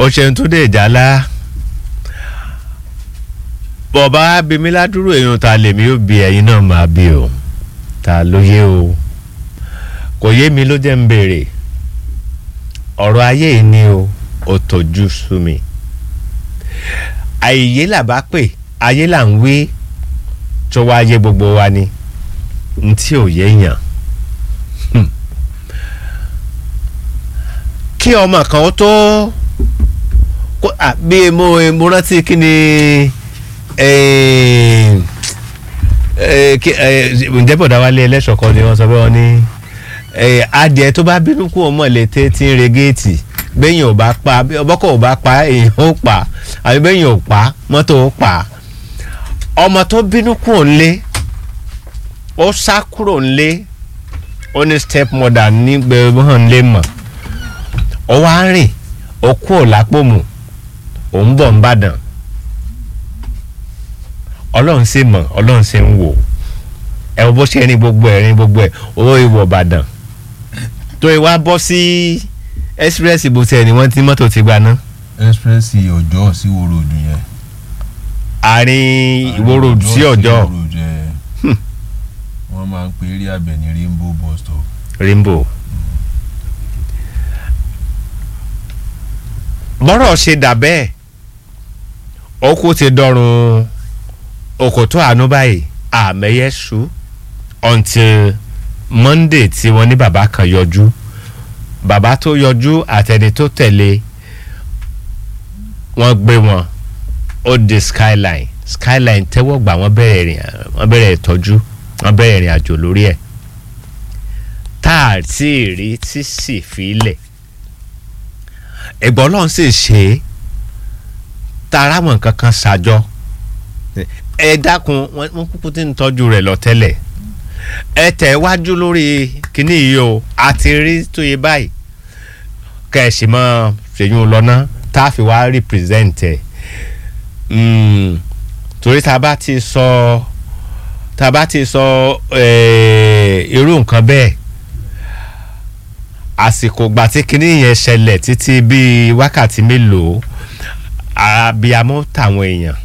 ó ṣeun tó dé ìjálá bọ̀bá bimi ládùúrò èèyàn ta lèmi ó bi ẹ̀yin náà máa bí o ta ló yé o kò yé mi ló jẹ́ ń béèrè ọ̀rọ̀ ayé yìí ni o ò tójú sú mi àìyé là bá pè ayé là ń wí tó wá yé gbogbo wa ni n tí ò yé yàn kí ọmọ kan ó tó bí mo mo rántí kí ni ǹjẹ́ bọ̀dá wálé ẹlẹ́ṣọ̀ kan ni wọ́n sọ pé wọ́n ní adìẹ tó bá bínú kú ọmọ létí tí ń re géètì bẹ́yìn ò bá pa ọbọ̀kọ̀ ò bá pa èèyàn ó pa àbí bẹ́yìn ò pa mọ́tò ó pa ọmọ tó bínú kú òǹlé ó sá kúrò ńlé ó ní step mother ní gbẹ̀rún lé mọ̀ ó wá rìn ó kú ò lápò mù òun bọ̀ ń bàdàn ọlọ́run sì mọ̀ ọlọ́run sì ń wò ẹ bó ṣe rin gbogbo ẹ̀ rin gbogbo ẹ̀ owó ìwọ̀ ìbàdàn tó ìwà bọ́ sí express bó tiẹ̀ ni wọ́n ti mọ́tò ti gbaná. express ọjọ́ sí wo road yẹn. àárín ìwó road sí ọjọ́ wọ́n máa ń pe eré abẹ ní rainbow bus stop. rainbow. bọ́rọ̀ ṣe dà bẹ́ẹ̀ okú ti dọrùn òkòtó àánú báyìí àmẹ́yẹ ṣú until monday tí wọ́n ní bàbá kan yọjú bàbá tó yọjú àtẹni tó tẹ̀lé wọ́n gbé wọn ó di skyline skyline tẹ́wọ́ gbà wọ́n bẹ̀rẹ̀ ìrìn wọ́n bẹ̀rẹ̀ ìtọ́jú wọ́n bẹ̀rẹ̀ ìrìn àjò lórí ẹ̀ tá a ti rí tí sì fi lẹ̀ ẹ̀gbọ́n náà sì ṣe é tara mọ̀ nǹkan kan ṣàjọ ẹ dákun wọn kúkú tí ń tọ́jú rẹ̀ lọ tẹ́lẹ̀ ẹ tẹ̀ wájú lórí kínní yìí o àti rí tó yẹ báyìí kẹ̀sì mọ́ ṣèyún lọ́nà tá a fi wá represent ẹ̀ torí tá a bá ti sọ tá a bá ti sọ irú nǹkan bẹ́ẹ̀ àsìkò gbà tí kínní yẹn ṣẹlẹ̀ títí bíi wákàtí mélòó abiyamọ tàwọn èèyàn